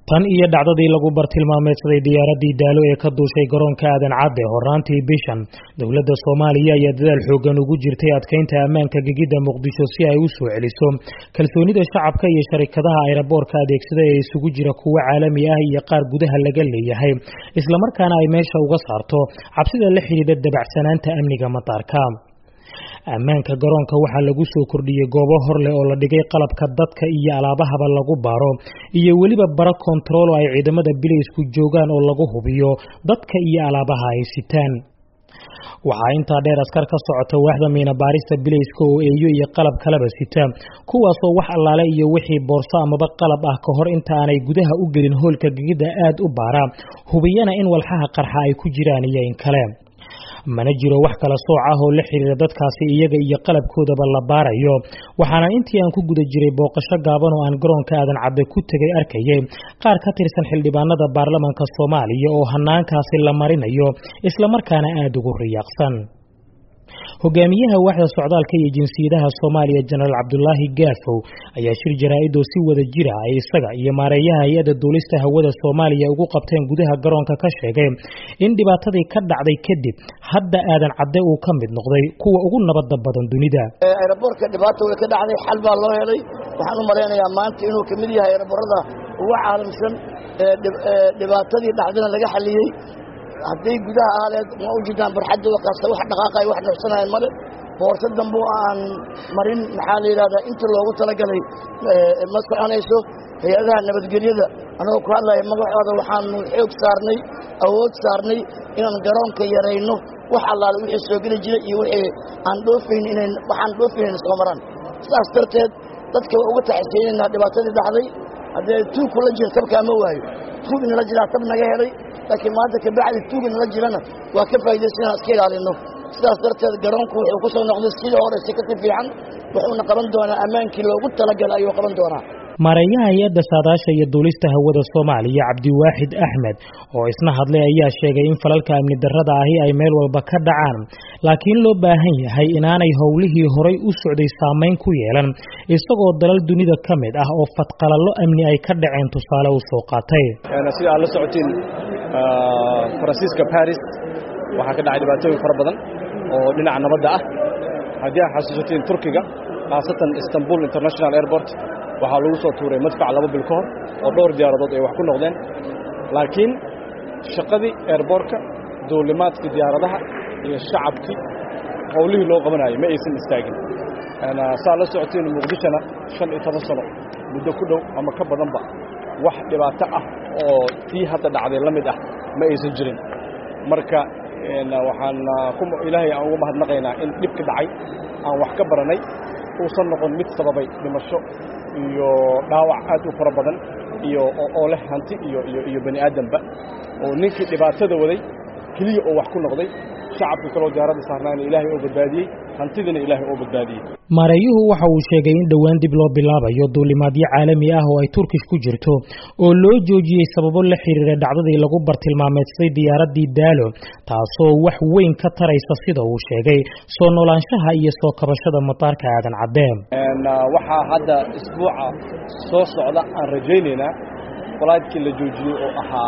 tan iyo dhacdadii lagu bartilmaameedsaday diyaaradii daalo ee ka duushay garoonka aadan cadde horaantii bishan dowladda soomaaliya ayaa dadaal xoogan ugu jirtay adkeynta ammaanka gegidda muqdisho si ay u soo celiso kalsoonida shacabka iyo sharikadaha ayraboorka adeegsada ee isugu jira kuwo caalami ah iyo qaar gudaha laga leeyahay islamarkaana ay meesha uga saarto cabsida la xidhiidha dabacsanaanta amniga mataarka ammaanka garoonka waxaa lagu soo kordhiyey goobo hor leh oo la dhigay qalabka dadka iyo alaabahaba lagu baaro iyo weliba bara kontarool oo ay ciidamada bilaysku joogaan oo lagu hubiyo dadka iyo alaabaha ay sitaan waxaa intaa dheer askar ka socota waaxda miina baarista bilayska oo eeyo iyo qalab kalaba sita kuwaasoo wax allaale iyo wixii boorso amaba qalab ah ka hor inta aanay gudaha u gelin hoolka gegidda aad u baara hubiyana in walxaha qarxa ay ku jiraan iyo in kale mana jiro wax kala sooc ah oo la xiriira dadkaasi iyaga iyo qalabkoodaba la baarayo waxaana intii aan ku guda jiray booqasho gaaban oo aan garoonka aadan cadde ku tegay arkayay qaar ka tirsan xildhibaanada baarlamanka soomaaliya oo hanaankaasi la marinayo islamarkaana aada ugu riyaaqsan hogaamiyaha waaxda socdaalka iyo jinsiyadaha soomaaliya jenaraal cabdulaahi gaafow ayaa shir jaraa-id oo si wada jira ay isaga iyo maareeyaha hay-adda duulista hawada soomaaliya ugu qabteen gudaha garoonka ka sheegay in dhibaatadii ka dhacday kadib hadda aadan cadde uu ka mid noqday kuwa ugu nabadda badan dunida ayraboorka dhibaata way ka dhacday xal baa loo helay waxaan u malaynayaa maanta inuu ka mid yahay ayraboorada ugu caalamsan dhibaatadii dhacdana laga xaliyey hadday gudaha ahaleed ma u jirtaan barxadda waqaasta wax dhaqaaqay wax nuxsanayan male boorso dambe aan marin maxaa la yidhahdaa inta loogu talagalay ma soconayso hay-adaha nabadgelyada anagoo ku hadlaya magacooda waxaanu xoog saarnay awood saarnay inaan garoonka yarayno wax allaale wixii soo geli jira iyo wixii aan dhoofayn inan waxaan dhoofayn soo maraan sidaas darteed dadka waa uga taxiseynaynaa dhibaatadii dhacday haddee tuug kula jira tabkaa ma waayo tuug inala jiraa tab naga helay laakiin maanta kabacdi tuugi nala jirana waa ka faa'idaysan inaan iska ilaalino sidaas darteed garoonku wuxuu ku soo noqday sidii hore si kasi fiican wuxuuna qaban doonaa ammaankii loogu talagalay ayuu qaban doonaa maareeyaha hay-adda saadaasha iyo duulista hawada soomaaliya cabdiwaaxid axmed oo isna hadlay ayaa sheegay in falalka amni darrada ahi ay meel walba ka dhacaan laakiin loo baahan yahay inaanay howlihii horay u socday saamayn ku yeelan isagoo dalal dunida ka mid ah oo fadqalallo amni ay ka dhaceen tusaale u soo qaatay sida aad la socotiin faransiiska baris waxaa ka dhacay dhibaatooyin fara badan oo dhinaca nabadda ah haddii aad xasuusatiin turkiga khaasatan istanbul international airport waxaa lagu soo tuuray madfac laba bil ka hor oo dhowr diyaaradood ay wax ku noqdeen laakiin shaqadii eerboorka duulimaadkii diyaaradaha iyo shacabkii howlihii loo qabanayay ma aysan istaagin saa la socotiin muqdishona shan iyo toban sano muddo ku dhow ama ka badanba wax dhibaato ah oo tii hadda dhacday la mid ah ma aysan jirin marka waxaan ilaahay aan ugu mahadnaqaynaa in dhibka dhacay aan wax ka baranay uusan noqon mid sababay dhimasho iyo dhaawac aad u fara badan iyo oo leh hanti iyo iyo iyo bani aadamba oo ninkii dhibaatada waday keliya oo wax ku noqday shacabka kaloo diyaaradda saarnaana ilaahay oo badbaadiyey hantidina ilaahay oo badbaadiyey maareeyuhu waxa uu sheegay in dhowaan dib loo bilaabayo duulimaadyo caalami ah oo ay turkish ku jirto oo loo joojiyey sababo la xiriira dhacdadii lagu bartilmaameedsaday diyaaraddii daalo taasoo wax weyn ka taraysa sida uu sheegay soo noolaanshaha iyo soo kabashada mataarka aadan caddeen waxaa hadda isbuuca soo socda aan rajaynaynaa falaydkii la joojiyey oo ahaa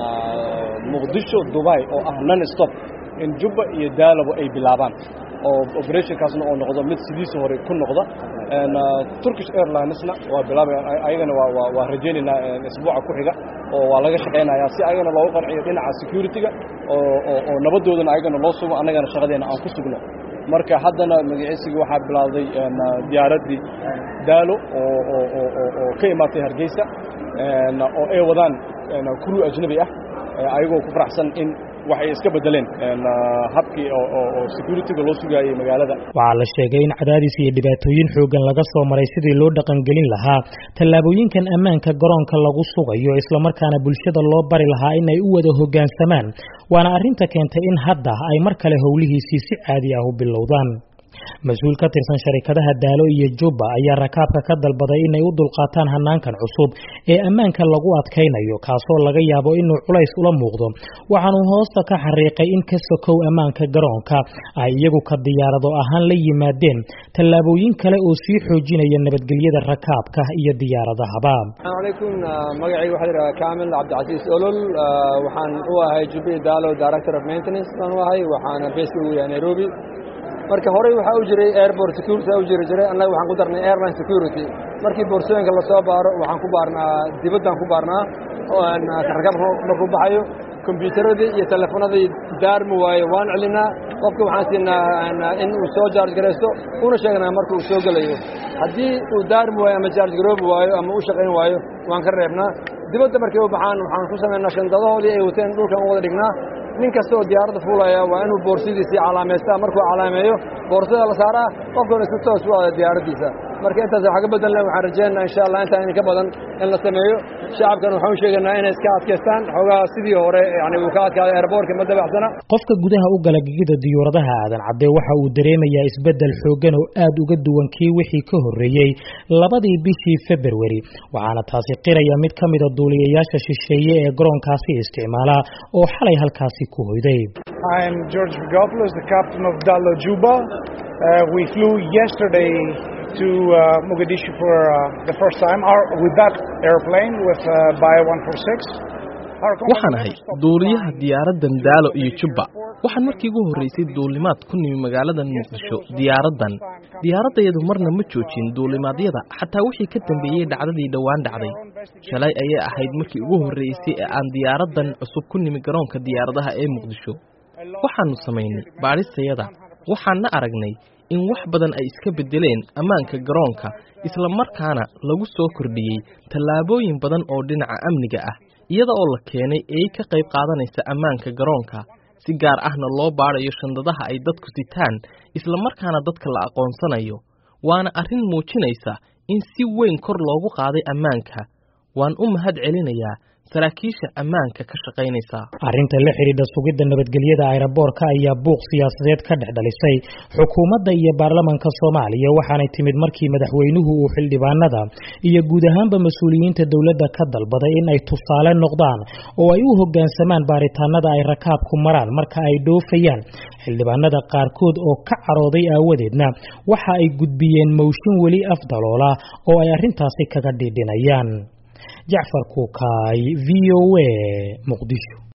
muqdisho dubai oo ah non stop in jubba iyo daalabo ay bilaabaan oo operationkaasna oo noqdo mid sidiisa hore ku noqda turkish airlinesna waa bilaabaya ayagana waa waa rajaynaynaa isbuuca ku xiga oo waa laga shaqaynayaa si ayagana loogu qanciyo dhinaca security-ga oo oo nabadoodana ayagana loo sugo annagana shaqadeena aan ku sugno marka haddana magaciisigii waxaa bilowday diyaaraddii daalo oo oo oo oo ka imaatay hargeysa oo ay wadaan crew ajnabi ah ayagoo ku faraxsan in waxay iska bedeleen habkii oo security-ga loo sugaayey magaalada waxaa la sheegay in cadaadis iyo dhibaatooyin xoogan laga soo maray sidii loo dhaqangelin lahaa tallaabooyinkan ammaanka garoonka lagu sugayo islamarkaana bulshada loo bari lahaa in ay u wada hoggaansamaan waana arrinta keentay in hadda ay mar kale howlihiisii si caadi ah u bilowdaan mas-uul ka tirsan sharikadaha daalo iyo jubba ayaa rakaabka ka dalbaday inay u dulqaataan hanaankan cusub ee ammaanka lagu adkaynayo kaasoo laga yaabo inuu culays ula muuqdo waxaanuu hoosta ka xariiqay in ka sokow ammaanka garoonka ay iyagu ka diyaarado ahaan la yimaadeen tallaabooyin kale oo sii xoojinaya nabadgelyada rakaabka iyo diyaaradahaba alaykum magacayga waxaa yidhaha kamil cabdicasiis olol waxaan u ahay jubbi daalo director of maintenance baan u ahay waxaana beeska ugu yahay nairobi marka horey waxaa u jiray airport security u jiri jiray annaga waxaan ku darnay airline security markii boorsooyinka lasoo baaro waxaan ku baarnaa dibaddaan ku baarnaa rakaabka markuu baxayo kombyuutaradii iyo telefonadii daarmi waayo waan celinaa qofka waxaan siinaa in uu soo jaarj garaysto una sheegnaa marka uu soo gelayo haddii uu daarmi waayo ama jaarj garoobi waayo ama u shaqayn waayo waan ka reebnaa dibadda markay u baxaan waxaan ku samaynaa shandadahoodii ay wateen dhulkan u wada dhignaa nin kasta oo diyaaradda fuulaya waa inuu boorsidiisii calaamaystaa markuu calaameeyo boorsada la saaraa qofkuna si toos u aada diyaaraddiisa marka intaas waxa ka bedelna waxaan rajaynaa insha allah intaan idinka badan in la sameeyo shacabkan waxaan u sheegaynaa inay iska adkaystaan xoogaha sidii hore yani uu ka adkaaday airboortka ma dabacsana qofka gudaha u gala gegida diyuuradaha aadan cadde waxa uu dareemayaa isbeddel xooggan oo aad uga duwan kii wixii ka horreeyey labadii bishii februari waxaana taasi qiraya mid ka mida duuliyayaasha shisheeye ee garoonkaasi isticmaala oo xalay halkaasi ku hoyday I'm George Vigopoulos, the captain of Dalo Juba. Uh, we flew yesterday to uh, Mogadishu for uh, the first time our, with that airplane with uh, Bio 146. waxaan ahay duuliyaha diyaaraddan daalo iyo jubba waxaan markii ugu horraysay duulimaad ku nimi magaaladan muqdisho diyaaraddan diyaaraddayadu marna ma joojin duulimaadyada xataa wixii ka dambeeyey dhacdadii dhowaan dhacday shalay ayay ahayd markii ugu horraysay ee aan diyaaraddan cusub ku nimi garoonka diyaaradaha ee muqdisho waxaannu samaynay baadhistayada waxaanna aragnay in wax badan ay iska beddeleen ammaanka garoonka isla markaana lagu soo kordhiyey tallaabooyin badan oo dhinaca amniga ah iyada oo la keenay eey ka qayb qaadanaysa ammaanka garoonka si gaar ahna loo baadhayo shandadaha ay dadku sitaan isla markaana dadka la aqoonsanayo waana arrin muujinaysa in si weyn kor loogu qaaday ammaanka waan u mahad celinayaa saraakiisha ammaanka ka shaqaynaysa arrinta la xidhiidha sugidda nabadgelyada ayraboorka ayaa buuq siyaasadeed ka dhex dhalisay xukuumadda iyo baarlamanka soomaaliya waxaanay timid markii madaxweynuhu uu xildhibaanada iyo guud ahaanba mas-uuliyiinta dowladda ka dalbaday in ay tusaale noqdaan oo ay u hoggaansamaan baaritaanada ay rakaabku maraan marka ay dhoofayaan xildhibaanada qaarkood oo ka carooday aawadeedna waxa ay gudbiyeen mowshin weli afdaloola oo ay arrintaasi kaga dhidhinayaan jacfar kuukaay v o a muqdisho